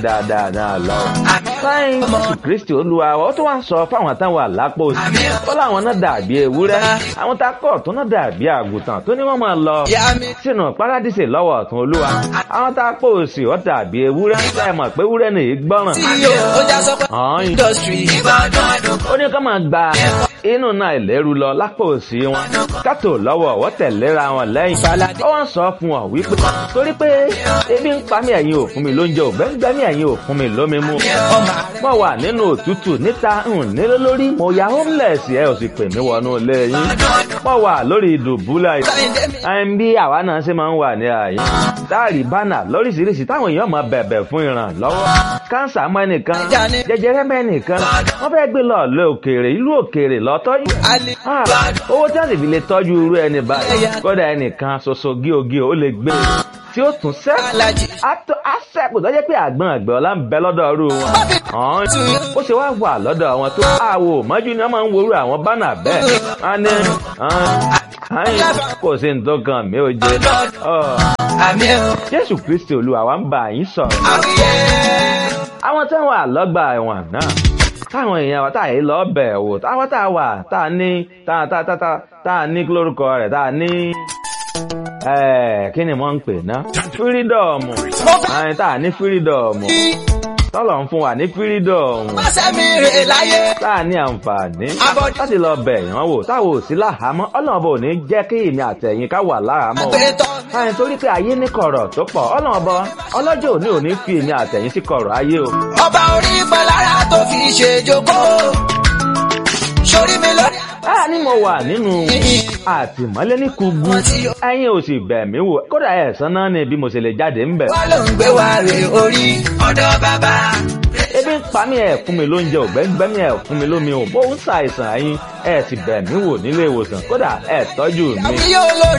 dáadáa náà lọ. sáyìn jésù kristi olúwa wa ó tún wá ń sọ fáwọn táwọn àlápò sí ó láwọn náà dàbí ewúrẹ́ àwọn tá a kọ̀ tó náà dàbí àgùntàn tó ní wọ́n máa lọ sínú paradíṣe lọ́wọ́ ọ̀tún olúwa àwọn tá a pò sí ó dàbí ewúrẹ́ ẹ mọ̀ pé ewúrẹ́ nìyí gbọ́ràn. ó ní ká máa gba inú náà ìlérú lọ lápò òsì wọn kátó lọ́wọ́ ọ̀wọ́ tẹ̀léra wọn lẹ́yìn. ó wọ́n sọ fún ọ wípé torí pé ebi ń pa mí ẹ̀yin ò fún mi lóúnjẹ ò gbẹ́ngbẹ́ mí ẹ̀yin ò fún mi lómi mu. mo wà nínú òtútù níta ń nílé lórí mo ya homeless ẹ ò sì pè mí wọnú ilé yín. mo wà lórí ìdùbúlẹ̀ ẹn bí àwa náà ṣe máa ń wà ní àyè. táàrí bánà lóríṣiríṣi táwọn èèyàn máa bẹ̀bẹ̀ fún ìrànlọ́wọ́. kánsà mọ́ ẹnìkan jẹjẹrẹ mọ́ ẹnìkan wọ́n fẹ́ gbé lọ lé òkèèrè ìlú òkèèrè lọ tọ́jú. owó tí wọ́n sì fi lè tọ́jú irú ẹni báyìí kódà ẹnìkan ṣoṣo gíogíò ó lè gbé tí ó tún sẹ́ àṣẹ́kù tó jẹ́ pé àgbọn àgbẹ̀ ọ̀la ń bẹ lọ́dọ̀ ọ̀rú wọn. ó ṣe wá wà lọ́dọ̀ wọn tó àwò mọ́jú ni wọ́n máa ń worú àwọn bánà bẹ́ẹ̀. wọ́n ní kò sí nǹkan kan mi ò jẹ. jésù kristi olúwa wa ń bá yín sọ̀rọ̀. àwọn tí wọ́n wà lọ́gbà ẹ̀wọ̀n náà táwọn èèyàn wa tá à yìí lọ bẹ̀ wò táwọn tá a wà tá a ní tá a tá a tá a tá a ní lórúkọ rẹ̀ tá a ní kí ni wọ́n ń pè ná fírídọ̀mù àyìn tá a ní fírídọ̀mù tọ́lọ̀ ń fún wa ní fírídọ̀mù tá a ní àǹfààní láti lọ bẹ̀ yàn wò táwọn ò sí láhàámọ́ ọlọ́run bò ní jẹ́ kí èmi àtẹ̀yìn ká wà láhàámọ́ àyìn torí pé ayé ní kọ̀rọ̀ tó pọ̀ ọlọ́run bọ ọlọ́jọ́ òní ò ní fi èmi àtẹ̀yìn sí kọ̀rọ̀ ayé o. ọba orí ìpalára tó fi ṣe jókòó sórí mi lórí. a ní mo wà nínú àtìmọ́lé ní kugu ẹ̀yin ò sì bẹ̀ mí wò kódà ẹ̀sán náà ni bí mo ṣe lè jáde ń bẹ̀. wọ́n ló ń gbé wa rè orí ọ̀dọ́ bàbá. ebi ń pa mí ẹ̀ fún mi lóúnjẹ ògbẹ́ngbẹ́ mi ẹ̀ fún mi lómi ò bó ń ṣàìsàn ẹ̀yin ẹ̀ sì bẹ̀ mí wò nílé ìwòsàn kódà ẹ̀ tọ́jú mi. àbí yóò lórí